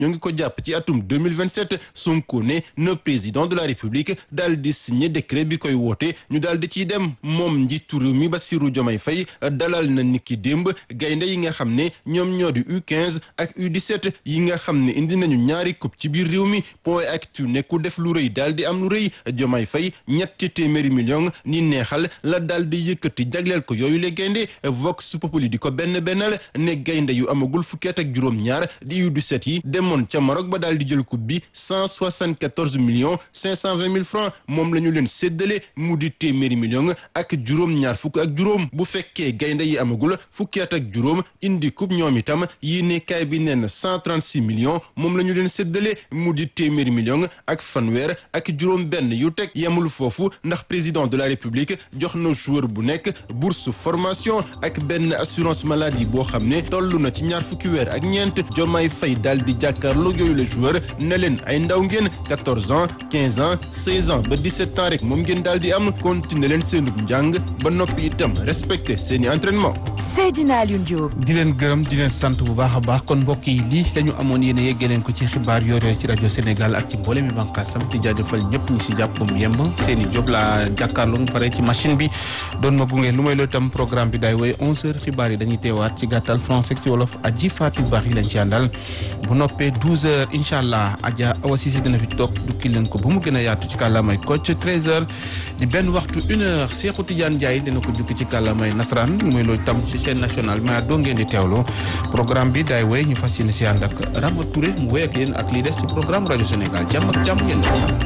ñoo ngi ko jàpp ci atum 2027 Sonko ne na président de la république daal di signé décret bi koy woote ñu daal di ciy dem moom njiitu réew mi Bassirou Diomaye Faye dalal na niki démb gaynde yi nga xam ne ñoom ñoo di U15 ak U17 yi nga xam ne indi nañu ñaari coupe ci biir réew mi point actu ne ku def lu rëy daal di am lu rëy Diomaye Faye ñetti téeméeri million ni neexal la daal di yëkkati jagleel ko yooyu le gaynde Vox Populi di ko benn bennal ne gaynde yu amagul fukki at ak juróom-ñaar di U17 yi demoon ca Maroc ba daal di jël coupe bi cent soixante-quatorze millions cinq cent vingt mille francs moom la ñu leen séddale mu di téeméeri million ak juróom-ñaar fukk ak juróom bu fekkee gaynde yi amagul fukki at ak juróom indi coupe ñoom itam yi ne kaay bi nee na cent trente-six millions moom la ñu leen séddale mu di téeméeri million ak fanweer ak juróom benn yu teg yemul foofu ndax président de la république jox na joueur bu nekk bourse formation ak benn assurance maladie boo xam ne toll na ci ñaar fukki weer ak ñeent Diomaye Faye daal di jàkkaarloo yooyu le joueur ne leen ay ndaw ngeen 14 ans 15 ans 16 ans ba 17 ans rek moom ngeen daal di am continuer leen seenub njàng ba noppi itam respecté seeni entraînement. Seydina Alioune Diop. di leen gërëm di leen sant bu baax a baax kon mbokk yi lii dañu amoon yéen a yeggee leen ko ci xibaar yooyu ci rajo Sénégal ak ci mboolem mi bànqaasam di jaajëfal ñëpp ñi si jàpp mu yemb seen i job la jàkkaarloo mu pare ci machine bi doon ma gunge lu may loolu itam programme bi daay woy 11h xibaar yi dañuy teewaat ci gàttal français ci wolof aji Fatou baax yi lañ ci àndal bu noppee 12h incha allah Adja Awa Cissé dina fi toog dukki leen ko ba mu gën a yaatu ci kàllaamay Kocc 13h di benn waxtu une heure Cheikhou Tidiane Ndiaye dina ko jukki ci kàllaamay nasaraan mooy loolu tam ci chaîne nationale mais doo ngeen di teewloo programme bi daay woy ñu fas yéene si ànd ak Rama Touré mu woy ak yéen ak lii des ci programme rajo Sénégal jàmm ak jàmm ngeen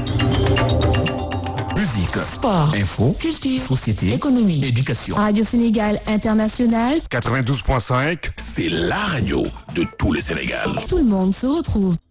Musique, Sport, info, culture, société, économie. éducation. Radio Sénégal International, 92.5, c'est la radio de tout le Sénégal. tout le monde se retrouve.